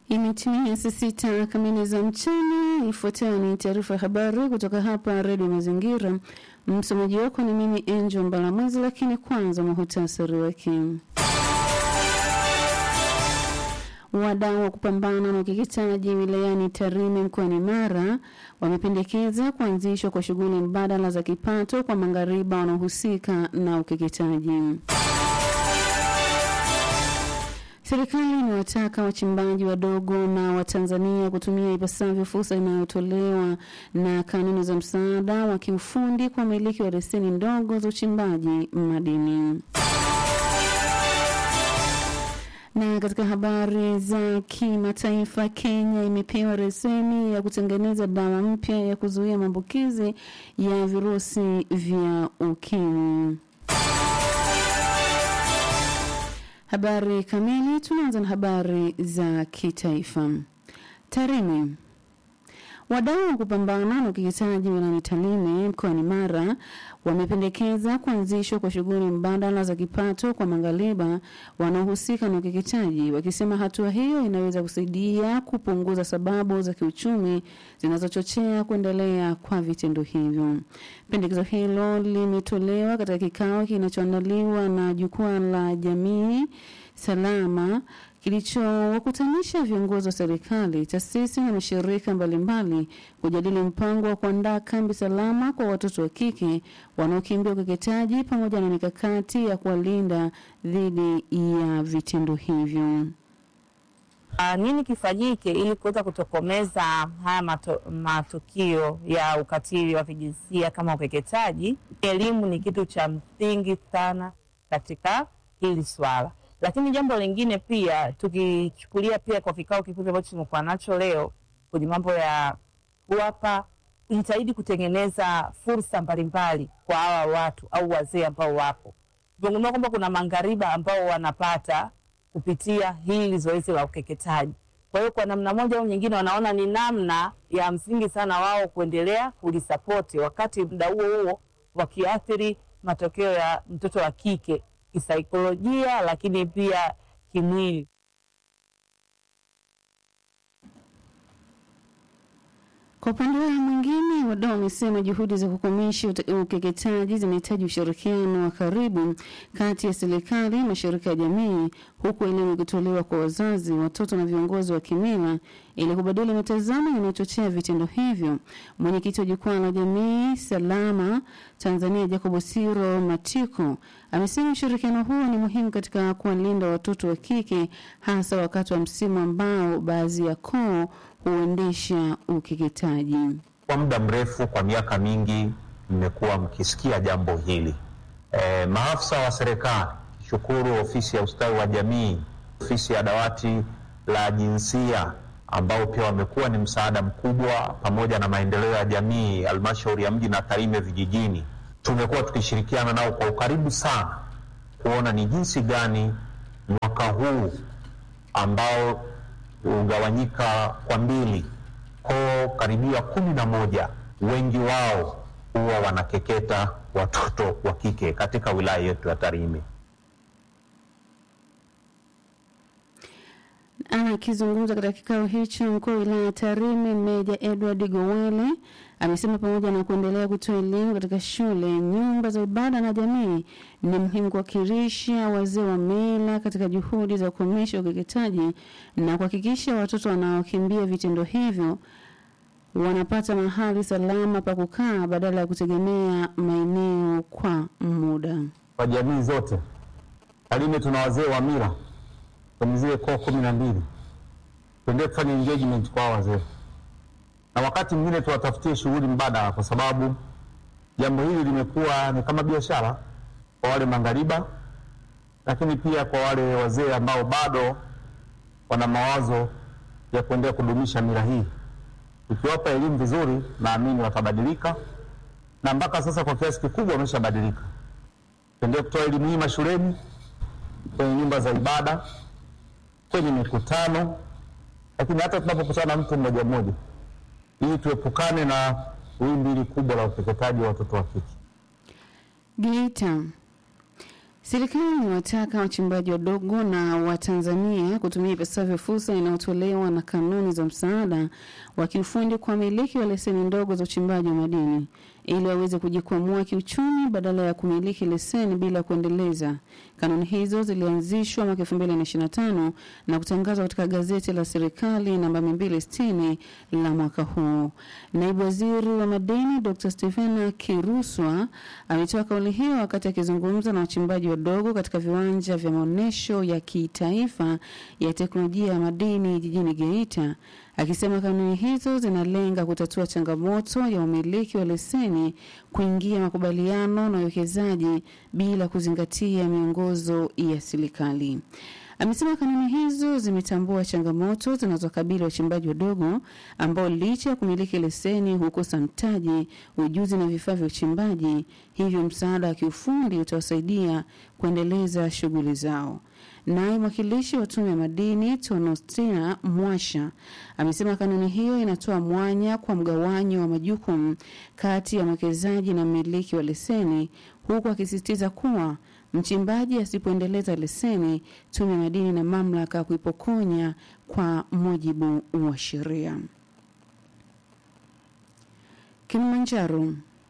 Imetimia saa sita kamili za mchana. Ifuatayo ni taarifa ya habari kutoka hapa Redio Mazingira. Msomaji wako ni mimi Angel Mbalamwezi, lakini kwanza muhutasari wake. Wadau wa kupambana na ukeketaji wilayani Tarime mkoani Mara wamependekeza kuanzishwa kwa shughuli mbadala za kipato kwa maghariba wanaohusika na ukeketaji. Serikali imewataka wachimbaji wadogo na Watanzania kutumia ipasavyo fursa inayotolewa na kanuni za msaada wa kiufundi kwa wamiliki wa leseni ndogo za uchimbaji madini. Na katika habari za kimataifa, Kenya imepewa leseni ya kutengeneza dawa mpya ya kuzuia maambukizi ya virusi vya ukimwi. Habari kamili. Tunaanza na habari za kitaifa. Tarime. Wadau wa kupambana na ukeketaji wilayani Tarime mkoani Mara wamependekeza kuanzishwa kwa shughuli mbadala za kipato kwa maghariba wanaohusika na ukeketaji, wakisema hatua hiyo inaweza kusaidia kupunguza sababu za kiuchumi zinazochochea kuendelea kwa vitendo hivyo. Pendekezo hilo limetolewa katika kikao kinachoandaliwa na jukwaa la jamii salama kilichowakutanisha viongozi wa serikali, taasisi na mashirika mbalimbali kujadili mpango wa kuandaa kambi salama kwa watoto wa kike wanaokimbia ukeketaji pamoja na mikakati ya kuwalinda dhidi ya vitendo hivyo. Uh, nini kifanyike ili kuweza kutokomeza haya mato, matukio ya ukatili wa kijinsia kama ukeketaji? Elimu ni kitu cha msingi sana katika hili swala lakini jambo lingine pia tukichukulia pia kwa kikao kifupi ambacho tumekuwa nacho leo kwenye mambo ya kuwapa jitahidi kutengeneza fursa mbalimbali kwa hawa watu au wazee ambao wapo. Tumegundua kwamba kuna maghariba ambao wanapata kupitia hili zoezi la ukeketaji. Kwa hiyo kwa namna moja au nyingine, wanaona ni namna ya msingi sana wao kuendelea kulisapoti, wakati muda huo huo wakiathiri matokeo ya mtoto wa kike kisaikolojia lakini pia kimwili. Kwa upande wao mwingine, wadau wamesema juhudi za kukomesha ukeketaji zinahitaji ushirikiano wa karibu kati ya serikali, mashirika ya jamii, huku elimu ikitolewa kwa wazazi, watoto na viongozi wa kimila ili kubadili mitazamo inayochochea vitendo hivyo. Mwenyekiti wa jukwaa la jamii salama Tanzania, Jacob Siro Matiko, amesema ushirikiano huo ni muhimu katika kuwalinda watoto wa kike, hasa wakati wa msimu ambao baadhi ya koo huendesha ukeketaji. Kwa muda mrefu, kwa miaka mingi, mmekuwa mkisikia jambo hili. E, maafisa wa serikali, shukuru ofisi ya ustawi wa jamii, ofisi ya dawati la jinsia ambao pia wamekuwa ni msaada mkubwa, pamoja na maendeleo ya jamii, halmashauri ya mji na Tarime vijijini, tumekuwa tukishirikiana nao kwa ukaribu sana kuona ni jinsi gani mwaka huu ambao hugawanyika kwa mbili, koo karibia kumi na moja, wengi wao huwa wanakeketa watoto wa kike katika wilaya yetu ya Tarime. Akizungumza katika kikao hicho, mkuu wa wilaya ya Tarime Meja Edward Gowele amesema pamoja na kuendelea kutoa elimu katika shule, nyumba za ibada na jamii, ni muhimu kuwakilisha wazee wa mila katika juhudi za kukomesha ukeketaji na kuhakikisha watoto wanaokimbia vitendo hivyo wanapata mahali salama pa kukaa badala ya kutegemea maeneo kwa muda. Kwa jamii zote Tarime tuna wazee wa mila kwenye zile koo kumi na mbili, tuendelee kufanya engagement kwa wazee na wakati mwingine tuwatafutie shughuli mbadala, kwa sababu jambo hili limekuwa ni kama biashara kwa wale maghariba, lakini pia kwa wale wazee ambao bado wana mawazo ya kuendelea kudumisha mila hii. Ukiwapa elimu vizuri, naamini watabadilika, na mpaka sasa kwa kiasi kikubwa wameshabadilika. Tuendelee kutoa elimu hii mashuleni, kwenye nyumba za ibada, kwenye mikutano, lakini hata tunapokutana na mtu mmoja mmoja ili tuepukane na wimbi hili kubwa la ukeketaji wa watoto wa kike. Geita. Serikali imewataka wachimbaji wadogo na Watanzania kutumia ipasavyo fursa inayotolewa na kanuni za msaada wa kiufundi kwa wamiliki wa leseni ndogo za uchimbaji wa madini ili waweze kujikwamua kiuchumi badala ya kumiliki leseni bila kuendeleza. Kanuni hizo zilianzishwa mwaka 2025 na kutangazwa katika gazeti la serikali namba 260 la mwaka huu. Naibu Waziri wa Madini Dr. Stephen Kiruswa ametoa kauli hiyo wakati akizungumza na wachimbaji wadogo katika viwanja vya maonyesho ya kitaifa ya teknolojia ya madini jijini Geita akisema kanuni hizo zinalenga kutatua changamoto ya umiliki wa leseni kuingia makubaliano na uwekezaji bila kuzingatia miongozo ya serikali. Amesema kanuni hizo zimetambua changamoto zinazokabili wachimbaji wadogo ambao licha ya kumiliki leseni hukosa mtaji, ujuzi na vifaa vya uchimbaji, hivyo msaada wa kiufundi utawasaidia kuendeleza shughuli zao. Naye mwakilishi wa tume ya madini Tonostina Mwasha amesema kanuni hiyo inatoa mwanya kwa mgawanyo wa majukumu kati ya mwekezaji na mmiliki wa leseni, huku akisisitiza kuwa mchimbaji asipoendeleza leseni, tume ya madini na mamlaka kuipokonya kwa mujibu wa sheria. Kilimanjaro.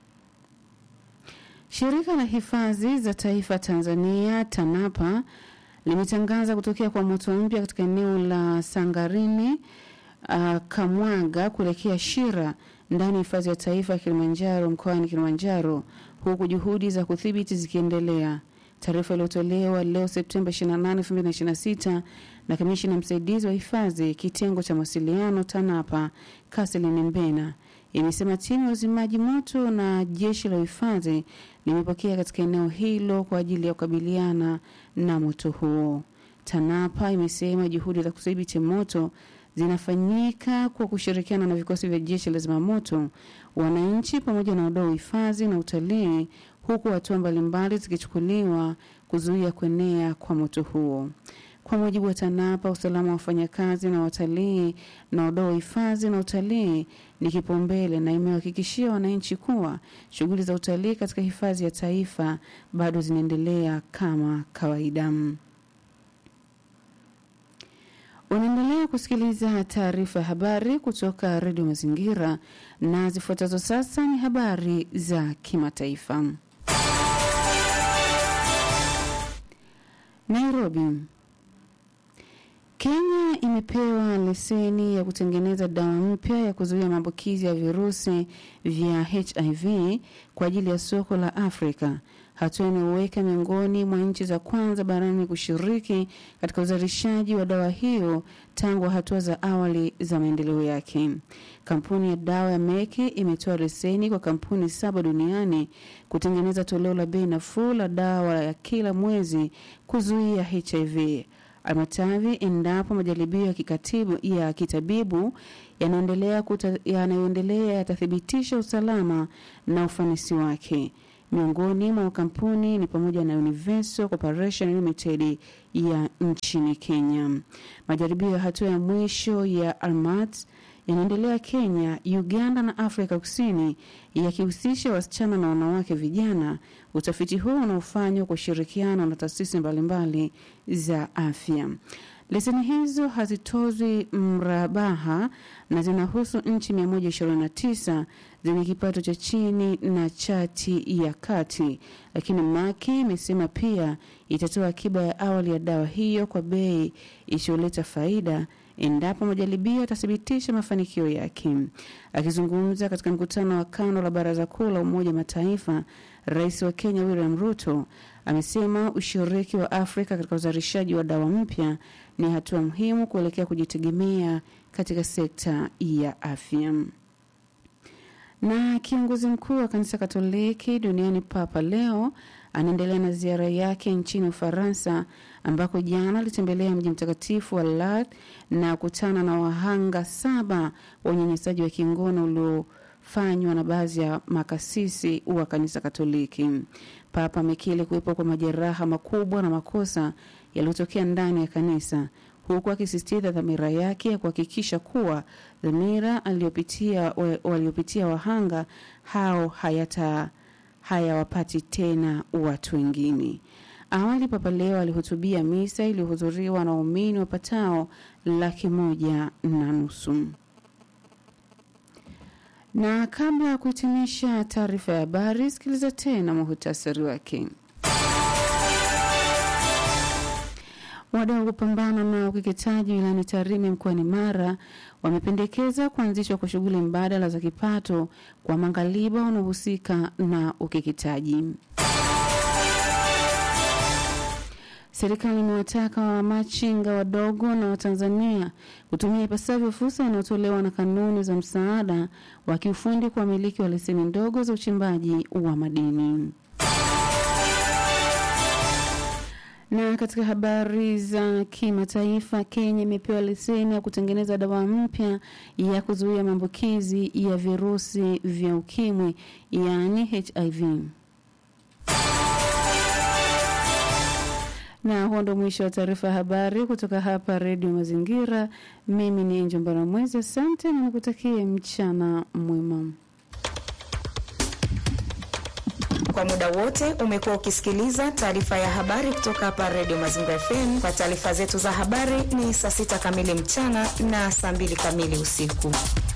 Shirika la hifadhi za taifa Tanzania TANAPA limetangaza kutokea kwa moto mpya katika eneo la Sangarini uh, Kamwaga kuelekea Shira ndani ya hifadhi ya taifa ya Kilimanjaro mkoani Kilimanjaro, huku juhudi za kudhibiti zikiendelea. Taarifa iliyotolewa leo Septemba 28, 2026 na kamishina msaidizi wa hifadhi kitengo cha mawasiliano TANAPA Kaselin Mbena imesema timu ya uzimaji moto na jeshi la uhifadhi limepokea katika eneo hilo kwa ajili ya kukabiliana na moto huo. TANAPA imesema juhudi za kudhibiti moto zinafanyika kwa kushirikiana na vikosi vya jeshi la zimamoto, wananchi pamoja na wadau wa hifadhi na utalii, huku hatua mbalimbali zikichukuliwa kuzuia kuenea kwa moto huo. Kwa mujibu wa TANAPA, usalama wa wafanyakazi na watalii na wadau wa hifadhi na utalii ni kipaumbele na imewahakikishia wananchi kuwa shughuli za utalii katika hifadhi ya taifa bado zinaendelea kama kawaida. Unaendelea kusikiliza taarifa ya habari kutoka Redio Mazingira na zifuatazo sasa ni habari za kimataifa. Nairobi. Kenya imepewa leseni ya kutengeneza dawa mpya ya kuzuia maambukizi ya virusi vya HIV kwa ajili ya soko la Afrika, hatua inayoweka miongoni mwa nchi za kwanza barani kushiriki katika uzalishaji wa dawa hiyo tangu hatua za awali za maendeleo yake. Kampuni ya dawa ya Merck imetoa leseni kwa kampuni saba duniani kutengeneza toleo la bei nafuu la dawa ya kila mwezi kuzuia HIV Almatavi endapo majaribio ya kikatibu ya kitabibu yanaendelea yanayoendelea yatathibitisha usalama na ufanisi wake. Miongoni mwa kampuni ni pamoja na Universal Corporation Limited ya nchini Kenya. Majaribio ya hatua ya mwisho ya Almat yanaendelea Kenya, Uganda na Afrika Kusini yakihusisha wasichana na wanawake vijana. Utafiti huu unaofanywa kwa ushirikiano na taasisi mbalimbali za afya. Leseni hizo hazitozwi mrabaha na zinahusu nchi 129 zenye kipato cha chini na chati ya kati, lakini Maki imesema pia itatoa akiba ya awali ya dawa hiyo kwa bei isiyoleta faida endapo majaribio yatathibitisha mafanikio yake. Akizungumza katika mkutano wa kando la Baraza Kuu la Umoja Mataifa, Rais wa Kenya William Ruto amesema ushiriki wa Afrika katika uzalishaji wa dawa mpya ni hatua muhimu kuelekea kujitegemea katika sekta ya afya. Na kiongozi mkuu wa kanisa Katoliki duniani Papa Leo anaendelea na ziara yake nchini Ufaransa ambako jana alitembelea mji mtakatifu wa Lourdes na kutana na wahanga saba wa unyanyasaji wa kingono uliofanywa na baadhi ya makasisi wa kanisa Katoliki. Papa amekiri kuwepo kwa majeraha makubwa na makosa yaliyotokea ndani ya kanisa huku akisisitiza dhamira yake ya kuhakikisha kuwa dhamira aliyopitia waliopitia wahanga hao hayata hayawapati tena watu wengine. Awali Papa Leo alihutubia misa iliyohudhuriwa na waumini wapatao laki moja na nusu. Na kabla ya kuhitimisha taarifa ya habari, sikiliza tena muhutasari wake. Wadau wa kupambana na ukeketaji wilayani Tarime mkoani Mara wamependekeza kuanzishwa kwa shughuli mbadala za kipato kwa mangaliba wanaohusika na ukeketaji. Serikali imewataka wamachinga wadogo na Watanzania kutumia ipasavyo fursa inayotolewa na kanuni za msaada wa kiufundi kwa wamiliki wa leseni ndogo za uchimbaji wa madini. Na katika habari za kimataifa, Kenya imepewa leseni ya kutengeneza dawa mpya ya kuzuia maambukizi ya virusi vya ukimwi, yaani HIV. Na huo ndo mwisho wa taarifa ya habari kutoka hapa Redio Mazingira. Mimi ni Enjo Mbaramwezi, asante na nikutakie mchana mwema. Kwa muda wote umekuwa ukisikiliza taarifa ya habari kutoka hapa Redio Mazingira FM. Kwa taarifa zetu za habari ni saa sita kamili mchana na saa mbili kamili usiku.